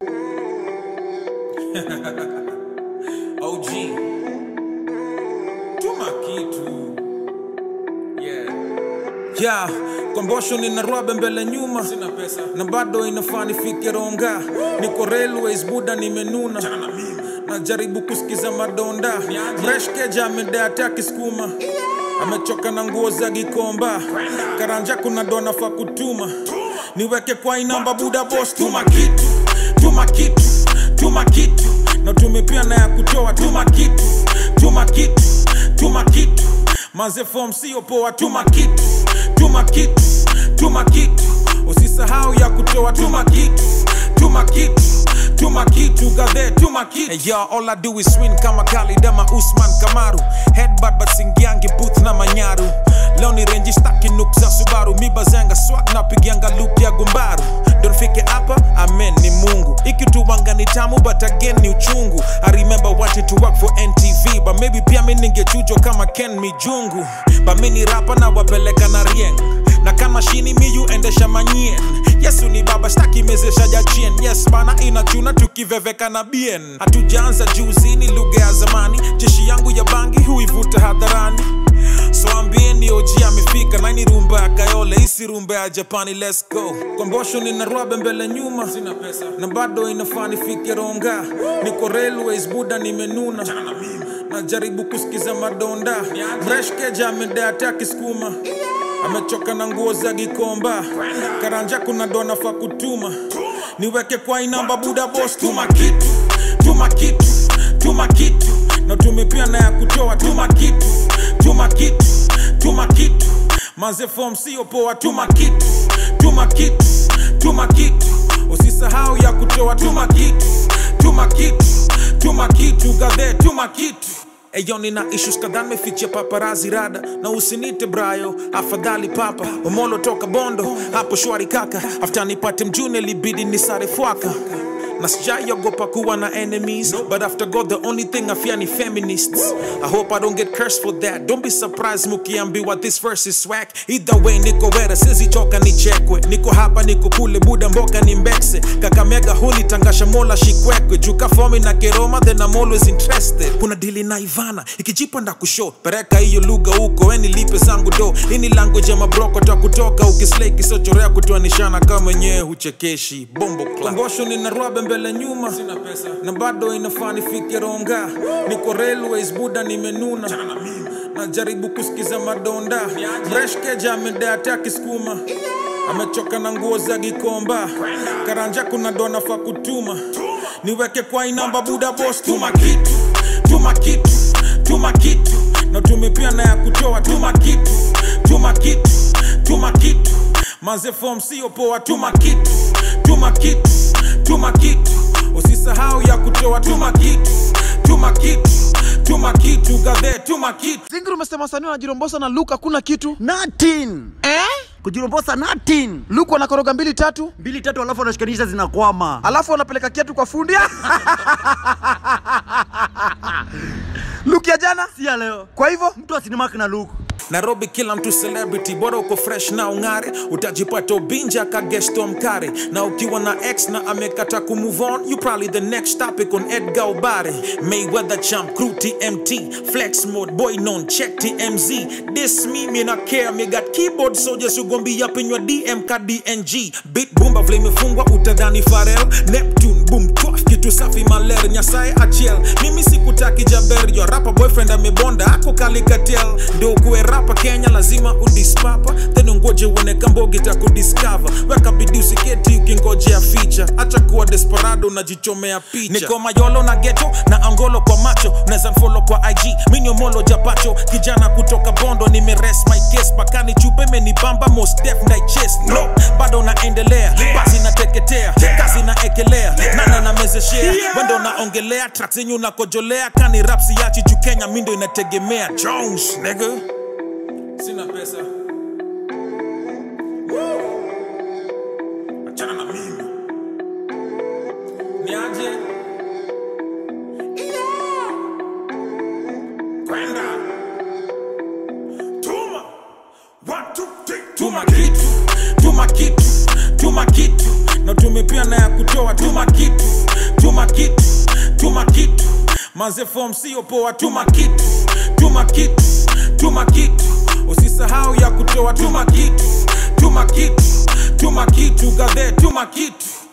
OG tuma kitu yeah. ya kombosho nina rwabe mbele nyuma Sina pesa na bado inafaa nifike ronga niko railways buda nimenuna Achana na mimi najaribu kusikiza madonda Niaje? mreshkeja amedea kisukuma amechoka na nguo za gikomba karanja kuna dona fa kutuma niweke kwa inamba buda bos tuma kitu tuma kitu tuma kitu na tumepia na ya kutoa tuma kitu tuma kitu tuma kitu maze form sio poa tuma kitu tuma kitu tuma kitu usisahau ya kutoa tuma kitu tuma kitu tuma kitu gadhe tuma kitu hey, yo, all I do is win kama Khalid ama Usman Kamaru headbutt but singiangi booth na manyaru leo ni renji staki nuk za Subaru mibazanga swag na pigianga loop ya gumbaru donfike hapa amen ni Mungu ikituwanga ni tamu but again ni uchungu I remember wanted to work for NTV but maybe pia mi ningechujwa kama Ken Mijungu but mi ni rapa na wapeleka na rieng na kama shini miyu endesha manyien yesu ni baba shtaki mezesha jachien yes bana inachuna tukiveveka na bien hatujaanza juzi ni lugha ya zamani jeshi yangu ya bangi huivuta hadharani so ambieni oji amefika naini rumba ya kayole isi rumba ya japani let's go kombosho nina rwabe mbele nyuma Sina pesa na bado inafaa nifike ronga niko railways buda nimenuna Achana na mimi najaribu kusikiza madonda Niaje? mreshkeja amedea kisukuma amechoka na nguo za gikomba karanja kuna dona fa kutuma niweke kwa inamba buda bos tuma kitu tuma kitu tuma kitu na tumepia na ya kutoa tuma kitu tuma kitu tuma kitu maze form sio poa tuma kitu tuma kitu tuma kitu usisahau ya kutoa tuma kitu tuma kitu tuma kitu gadhe tuma kitu Eyo nina issues kadhaa nimefichia paparazi rada na usinite brayo afadhali papa omolo toka bondo hapo shwari kaka after nipate mjune libidi nisare fwaka na sijaiogopa kuwa na enemies but after god the only thing i fear ni feminists i hope i don't get cursed for that don't be surprised mukiambiwa this verse is swag either way niko wera sizichoka nichekwe niko hapa niko kule buda mboka ni mbekse kakamega huli tangasha mola shikwekwe juka fomi na keroma then i'm always interested kuna dili na ivana ikijipa nda kusho pereka hiyo lugha huko weni lipe zangu do ini language ya mabroko ta kutoka ukislei kisochorea kutoanishana kama mwenyewe huchekeshi bombo klangosho nina rwabe mbele nyuma Sina pesa na bado inafaa nifike ronga niko railways buda nimenuna Achana na mimi najaribu kusikiza madonda Niaje? mreshkeja amedea kisukuma amechoka na nguo za gikomba karanja kuna dona fa kutuma niweke kwa inamba buda bos tuma kitu tuma kitu tuma kitu na tumepia na ya kutoa tuma kitu tuma kitu tuma kitu maze form sio poa tuma kitu tuma kitu tuma kitu usisahau ya kutoa tuma kitu tuma kitu tuma kitu gadhe tuma kitu zingiri umesema wasanii wanajirombosa na luke hakuna kitu Nothing. eh? kujirombosa nothing. luke wanakoroga mbili tatu mbili tatu alafu wanashikanisha zinakwama alafu wanapeleka kiatu kwa fundi luke ya jana si ya leo kwa hivyo mtu asinimaki na luku nairobi kila mtu celebrity bora uko fresh na ung'are utajipata ubinja kagesto mkare na ukiwa na x na amekata kumove on you probably the next topic on edgar obare mayweather champ crew tmt flex mode boy non check tmz this me me na care me got keyboard soldiers ugombi up in your dm ka dng bit bumba vile imefungwa utadhani farel neptune boom twaf kitu safi maler nyasaye achiel mimi sikutaki jaber yo rapa boyfriend amebonda ako kalikatel ndio ukuwe rapa kenya lazima udispapa then ungoje uone kambogi takudiscover weka bidii usiketi ukingojea ficha acha kuwa desperado unajichomea picha niko mayolo na geto na angolo kwa macho unaweza mfolo kwa ig miniomolo japacho kijana kutoka bondo nimeres my case pakani chupe menibamba most def na chest no bado naendelea basi nateketea kazi naekelea nana namezeshea wendo naongelea track zenyu nakojolea kani rapsi yachi juu kenya mindo inategemea jones nigga Sina pesa Achana na mimi Niaje Kwenda Tuma One, two, three tuma kitu tuma kitu tuma kitu na tumepia na ya kutoa tuma kitu manze form sio poa tuma kitu tuma kitu tuma kitu usisahau ya kutoa tuma kitu tuma kitu tuma kitu gadhe tuma kitu